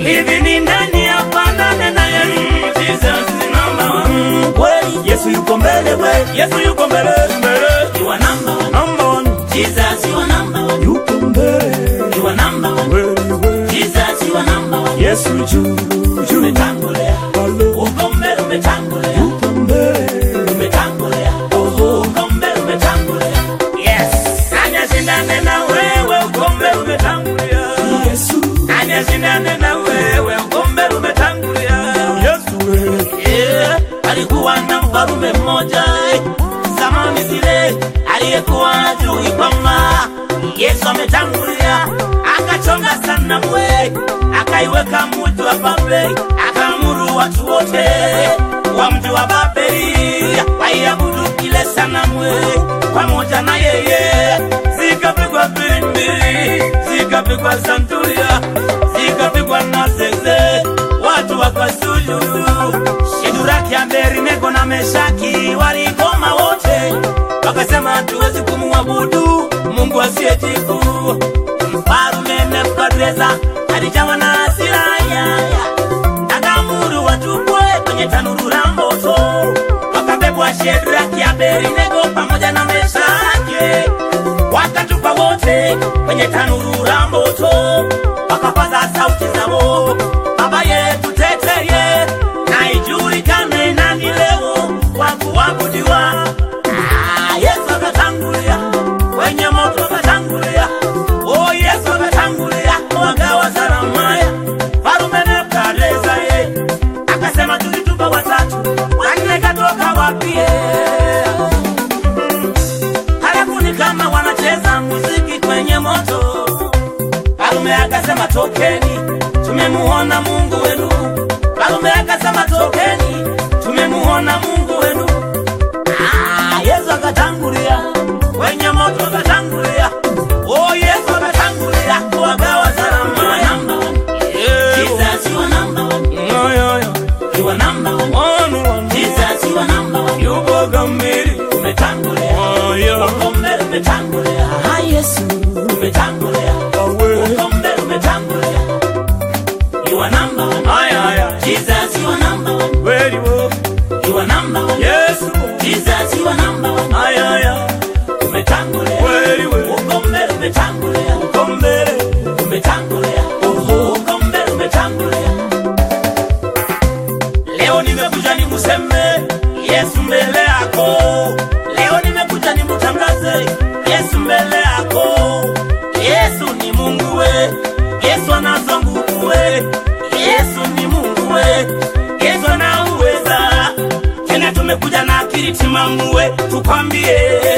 hivi ni nani afanane na Yesu? Jesus is number one. Kweli Yesu yuko mbele we, Yesu yuko mbele mbele. You are number one. Number one. Jesus you are number one. Yuko mbele. You are number one. Kweli we. Jesus you are number one. Yesu juu juu. Umetangulia. Halo. Uko mbele umetangulia. Yuko mbele. Umetangulia. Oho. Uko mbele umetangulia. Yes. Anyashindane na wewe uko mbele umetangulia. Yesu. Anyashindane na wewe uko mbele umetangulia. Yesu wewe. Yeah. Alikuwa na mfalume mmoja eh, zamani zile aliyekuwa ajui kwamba Yesu ametangulia, akachonga sana mwe, akaiweka mji wa Babeli, akaamuru watu wote wa mji wa Babeli waiabudu kile sanamu pamoja na yeye, zikapigwa filimbi, zikapigwa santuria, zikapigwa na zeze, watu wakasujudu. Sheduraki, Abednego na Meshaki waligoma wote, wakasema hatuwezi kumwabudu Mungu asiyejibu. Mfarume Nebukadreza alijawa na hasira yaya, akaamuru watupwe kwenye tanuru la moto. Wakabebwa Shedraki, Abednego pamoja na Meshaki, wakatupwa wote kwenye tanuru la moto, wakapaza sauti zao, Baba yetu teteye, na ijulikane nani leo wa kuabudiwa. Ah, Yesu akatangulia kwenye moto, akatangulia oh, Yesu akatangulia wagawa salamaya. Farume Nebukadreza ye akasema tulitupa watatu, wanne katoka wapie halafu ni kama wanacheza muziki kwenye moto. Farume akasema tokeni, tumemuona Mungu wenu. Farume akasema tokeni, tumemuona Mungu wenu. Ah, Yesu akatangulia kwenye moto, akatangulia oh, Yesu akatangulia kuwagawa salama. Yeah. Jesus, you are number one. Yeah, yeah, yeah. You are number one. One, one. Jesus, you are number one. Yuko kamili. Umetangulia. Oh, yeah. Uko mbele umetangulia. Ah, Yesu. Umetangulia. Uko mbele umetangulia. You are number one. Aya, aya. Jesus, you are number one. Kweli wo. You are number one. Yesu. Jesus, you are number one. Aya, aya. Umetangulia. Kweli we. Uko mbele umetangulia. Uko mbele. Umetangulia. Oho. Uko mbele umetangulia. Leo nimekuja nimuseme Yesu mbele yako. Leo nimekuja nimutangaze Yesu mbele yako. Yesu ni Mungu we, Yesu anazo nguvu we, Yesu ni Mungu we, Yesu ana uweza. Tena tumekuja na akili timamu we, tukwambie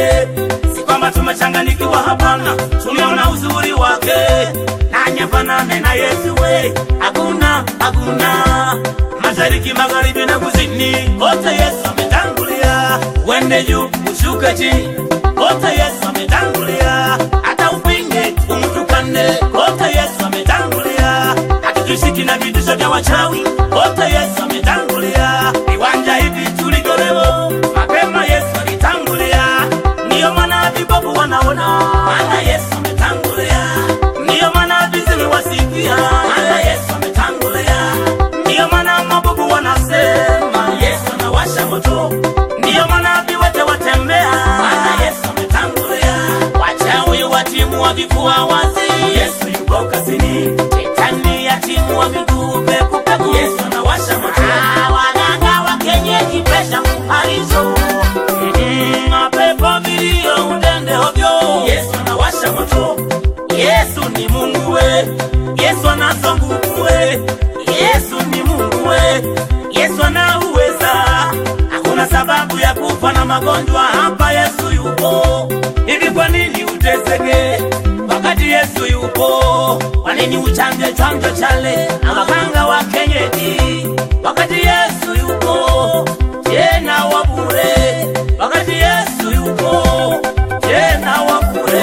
si kwamba tumechanganikiwa, hapana, tumeona uzuri wake na nyafanane na Yesu we, hakuna hakuna mashariki, magharibi na kusini, kote Yesu ametangulia. Wende juu ushuke chini, kote Yesu ametangulia. Hata upinge umtukane, kote Yesu ametangulia. Hatutushiki na vitisho vya wachawi, kote Yesu ametangulia. Viwanja hivi tulitolewa mapema, Yesu alitangulia. Ndiyo maana vipofu wanaona, maana Yesu ametangulia. Ndiyo maana viziwi wasikia, maana Yesu ametangulia. Ndiyo maana mabubu wanasema Yesu anawasha moto. Ndiyo maana viwete watembea, maana Yesu ametangulia. Wachawi watimu wa vifua wazi, Yesu yuko kazini. Shetani yatimu wa miguu peku peku, Yesu anawasha moto. Ah, Waganga wa kienyeji pesha mparizo, Mm, mapepo vilio udende ovyo, Yesu anawasha moto. Yesu ni Mungu we, Yesu anazo nguvu we, Yesu ni Mungu we, Yesu ana uweza. Hakuna sababu ya kufa na magonjwa hapa, Yesu yupo. Hivi kwa nini uteseke wakati Yesu yupo? Kwa nini uchanje chanjo chale na waganga wa kienyeji wakati Yesu yupo? Tena wa bure wakati Yesu yupo, tena wa bure.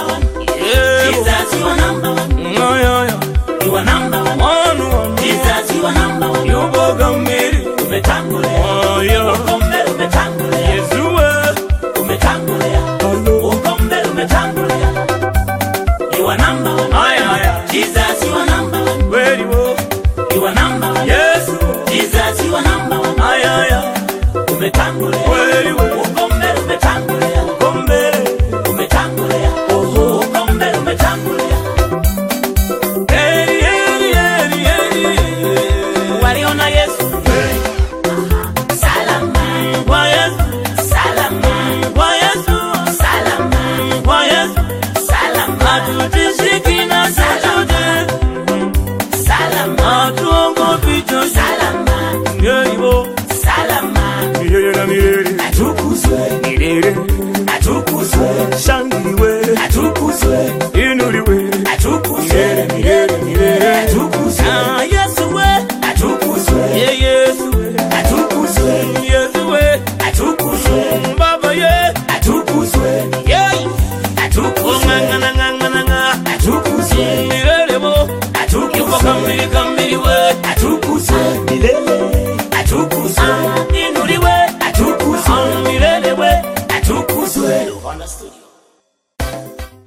Yeah. Jesus, you are number one. No, yeah, yeah. You are number one. One, one. Jesus, you are number one. Yuko kamili. Umetangulia. Oh, yeah. Uko mbele umetangulia. Yesu we. Umetangulia. Uko mbele umetangulia. You are number one. Aya, aya. Jesus, you are number one. Kweli wo. milele milele milele atukuzwe Ah, Yesu we, atukuzwe yeah, Yesu, atukuzwe Yesu we, atukuzwe Baba ye, atukuzwe yeah. atukuzwe Ng'ang'ana ng'ang'ana ng'a, atukuzwe milele bo, yuko atukuzwe kamili kamili we, atukuzwe milele atukuzwe inuliwe, atukuzwe ah, milele we. atukuzwe Lovana Studio.